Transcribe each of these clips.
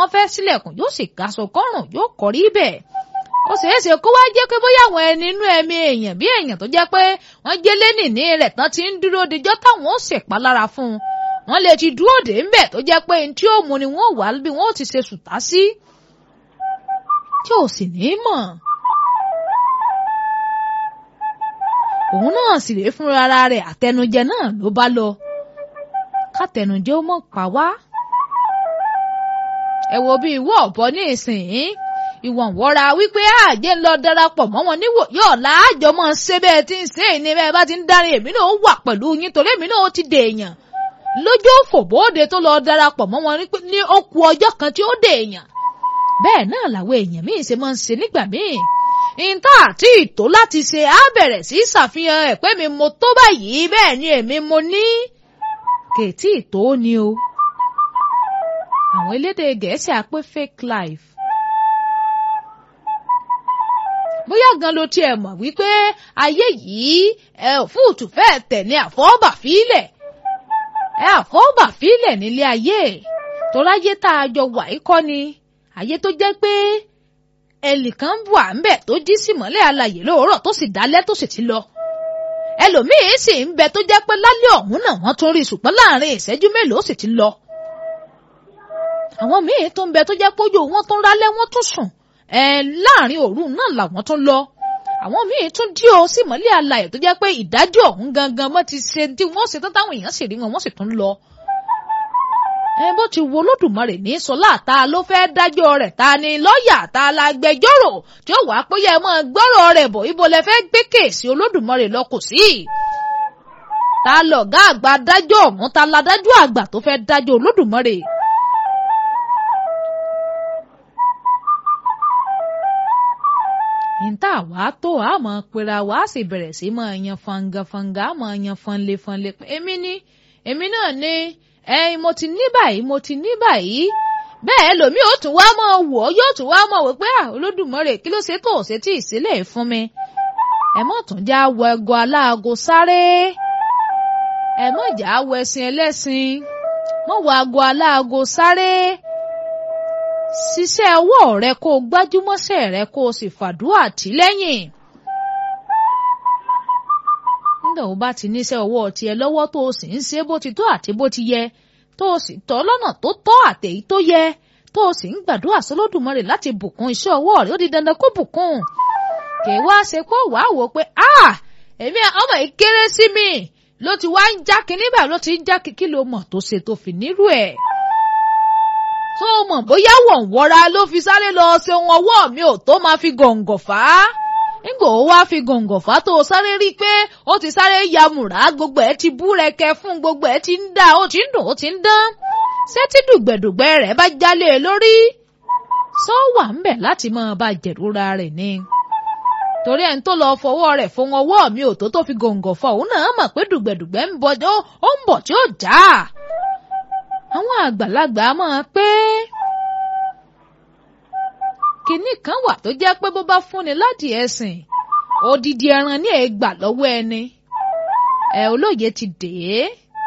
wọ́n fẹ́ sílẹ̀kùn yóò sì gaṣọ kọ́rùn yóò kọrí bẹ́ẹ̀ ó ṣeé ṣe kó wá jẹ́ pé bóyá àwọn ẹni inú ẹ̀mí èèyàn bí èèyàn tó jẹ́ pé wọ́n jẹ́ lẹ́nìní rẹ̀ tán ti ń dúró dijọ́ táwọn ó ṣèpalára fún un wọ́n lè ti dúró dé ńbẹ̀ tó jẹ́ pé tí ó mú ni wọ́n wà bí wọ́n ó ti ṣe sùtá sí tí ò sì ní mọ̀. òun náà sì rèé fúnra ara rẹ̀ àtẹnujẹ náà ló bá lọ kátẹnujẹ ó mọ̀ pa wá. ẹ wo bí ìwọ ọ̀bọ ní ìsìn ìwọ̀n wọ́ra wípé àjẹ́ ń lọ darapọ̀ mọ́ wọn níwò yóò láàjọ mọ́ ṣé bẹ́ẹ̀ tí ń ṣe ìní bẹ́ẹ̀ bá ti ń darí èmi náà wà pẹ̀lú yín torí èmi náà ti dèèyàn lójú òfòbóde tó lọ darapọ̀ mọ́ wọn ní ó ku ọjọ́ kan tí ó dèèyàn bẹ́ẹ̀ náà làwọn èèyàn míì ṣe máa ń ṣe nígbà míì ìta àti ìtò láti ṣe á bẹ̀rẹ̀ sí ṣàfihàn ẹ̀ pé mi mo tó báyìí bẹ́ẹ̀ ni èmi mo ní kètí ìtò ni o àwọn elédè gẹ̀ẹ́sì á pé fake life bóyá gan ló tiẹ̀ mọ̀ wípé ayé yìí ẹ òfúùtù fẹ́ẹ̀ tẹ̀ ní àfọ́ọ́bà fílẹ̀ ẹ àfọ́ọ́bà fílẹ̀ nílé ayé toráyé tá a jọ wà í kọ́ ni ayé tó jẹ́ pé ẹnìkan wà ń bẹ̀ tó jí sí mọ́lẹ̀ alàyè lóòrọ̀ tó sì dálẹ́ tó sì ti lọ ẹlòmíín sì ń bẹ tó jẹ́ pé lálẹ́ ọ̀hún náà wọ́n tún rí ṣùgbọ́n láàrin ìṣẹ́jú mélòó sì ti lọ àwọn míín tó ń bẹ tó jẹ́ pé ojú wọn tún rálẹ́ wọ́n tún sùn ẹ láàrin òru náà làwọn tún lọ àwọn míín tún dí o sí mọ́lẹ̀ alàyè tó jẹ́ pé ìdájọ́ ọ̀hún gangan mọ́ ti ṣe tí wọ́n ṣe tán táwọn èèyàn sì rí wọn wọ́n sì tún lọ ẹ bó ti wo olódùmarè ní sọlá ta ló fẹ́ dájọ́ rẹ̀ ta ni lọ́ọ̀yà ta la gbẹjọ́rò tí ó wàá pé yẹ mọ́ gbọ́rọ̀ rẹ̀ bọ̀ ibo lẹ fẹ́ gbé kèsì olódùmarè lọ kò sí. ta lọ̀gá àgbà dájọ́ ọ̀hún ta la dájọ́ àgbà tó fẹ́ dájọ́ olódùmarè. níta wàá tó a mọ̀ pera wàá sì bẹ̀rẹ̀ sí mọ̀ yan fangafanga a mọ̀ yan fanlefanle èmi ni èmi náà ni ẹyin mo ti ní báyìí mo ti ní báyìí bẹ́ẹ̀ lòmí ò tún wá mọ̀ wò ó yóò tún wá mọ̀ wò pé olódùmarè kí ló ṣe tó ṣe tí ìsílẹ̀ fún mi ẹ mọ̀ tún já wọ ẹgọ aláago sáré ẹ mọ̀ já wọ ẹṣin ẹlẹ́ṣin mọ̀ wọ ago aláago sáré ṣiṣẹ́ ọwọ́ rẹ kó o gbájúmọ́ṣẹ́ rẹ kó o sì fàdúrà tì lẹ́yìn nígbà wo bá ti níṣẹ́ ọwọ́ tiẹ̀ lọ́wọ́ tó o sì ń ṣe bó ti tó àti bó ti yẹ tó o sì tọ́ lọ́nà tó tọ́ àtèyí tó yẹ tó o sì ń gbàdúrà sólódùmarè láti bùkún iṣẹ́ ọwọ́ rẹ̀ ó di dandan kó bùkún. kì í wá ṣe pé wàá wò pé a èmi ọmọ yìí kéré sí mi ló ti wá ń já kínní báyìí ló ti ń já kí ló mọ̀ tó ṣe tó fi nírú ẹ̀. tó o mọ̀ bóyá wọ̀nwọ́ra ló fi sáré lọ ṣe ohun ọwọ́ mi ò tó máa fi gọ̀ǹgọ̀ fà á nígbà ó wá fi gọ̀ǹgọ̀ fà tó sáré rí i pé ó ti sáré ya mùrà gbogbo ẹ̀ ti bú rẹkẹ fún gbogbo ẹ̀ ti ń dá ó ti ń dùn ó ti ń dán ṣé tí dùgbẹ̀dùgbẹ̀ rẹ̀ bá jálé lórí sọ wà ń bẹ̀ láti máa bá jẹ̀rora rẹ̀ ni torí ẹni tó lọ fọwọ́ rẹ̀ fún ọwọ́ mi ò tó tó fi gọ̀ǹgọ̀ fọ òun náà mọ̀ pé dùgbẹ̀dùgbẹ̀ ń bọ̀ ó ń bọ̀ tí ó já àwọn àgbàlagbà máa pé kinní kan wà tó jẹ́ pé bó bá fúnni láti ẹ̀sìn odidi ẹran ní ègbà lọ́wọ́ ẹni ẹ olóye ti dè é.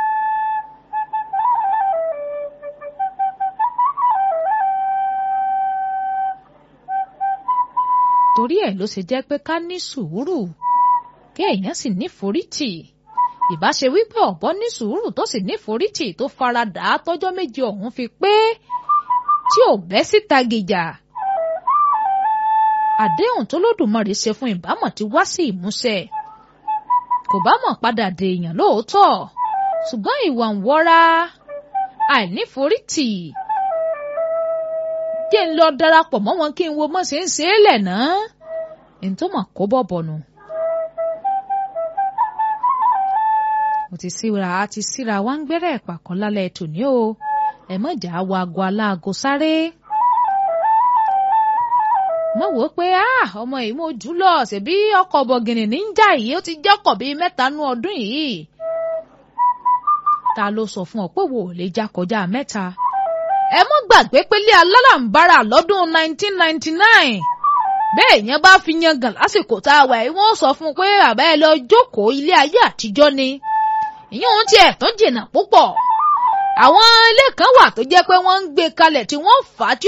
torí ẹ̀ ló ṣe jẹ́ pé ká ní sùúrù kí èèyàn sì ní forítì ìbáṣe wípé ọ̀bọ ní sùúrù tó sì ní forítì tó faradà tọ́jọ́ méje ọ̀hún fi pé tí ò bẹ́ síta gìjà àdéhùn tó lódùmarè ṣe fún ìbámọ̀ ti wá sí ìmúṣẹ kò bá mọ̀ padà dèèyàn lóòótọ́ ṣùgbọ́n ìwà ń wọ́ra àìníforítì jẹ́ ń lọ darapọ̀ mọ́ wọn kí n wo mọ́ ṣe ń ṣe é lẹ̀ náà ẹni tó mọ̀ kó bọ̀ bọ̀nù. mo ti síra a ti síra wá ń gbẹ́rẹ́ ìpàkọ́ lálẹ́ tòní o ẹ mọ̀jà wo aago aláago sáré mo wò ó pé ọmọ yìí mo jù lọ ṣèbí ọkọ̀ bọ̀gìnì ní ń jà yìí ó ti jọ́kọ̀ bíi mẹ́ta nú ọdún yìí. ta ló sọ fún ọ pé wò ó lè já kọjá mẹ́ta. ẹ mọ́ gbàgbé pélé alálàǹbarà lọ́dún 1999 bẹ́ẹ̀ yẹn bá fi yangàn lásìkò tá a wà yìí wọ́n sọ fún un pé àbá ẹ lọ jókòó ilé ayé àtijọ́ ni ìyẹn òun tiẹ̀ tún jìnnà púpọ̀ àwọn ilé kan wà tó jẹ́ pé wọ́n ń gbé kalẹ̀ tí wọ́n fà á tí